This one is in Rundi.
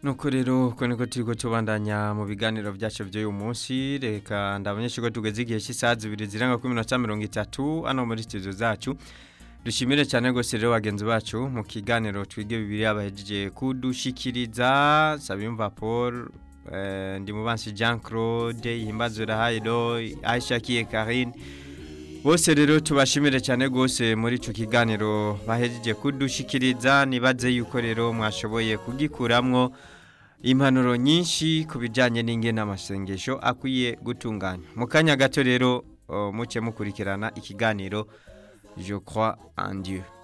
nuko rero uko niko turiko tubandanya mu biganiro byacu by'uyu munsi reka ndabonyeshe ko tugeze igihe cy'isaha zibiri zirenga kuri minota mirongo itatu hano muri studio zacu dushimire cyane rwose rero bagenzi bacu mu kiganiro twige bibiri abahejeje kudushikiriza Sabiyumva Paul eh, ndi mubansi Jean Claude Himbazura Haydo Aisha Kiye Karine bose rero tubashimire cyane rwose muri ico kiganiro bahejeje kudushikiriza nibaze yuko rero mwashoboye kugikuramwo impanuro nyinshi ku bijyanye n'ingene amasengesho akwiye gutunganya mu kanya gato rero uh, muce mukurikirana ikiganiro je crois en Dieu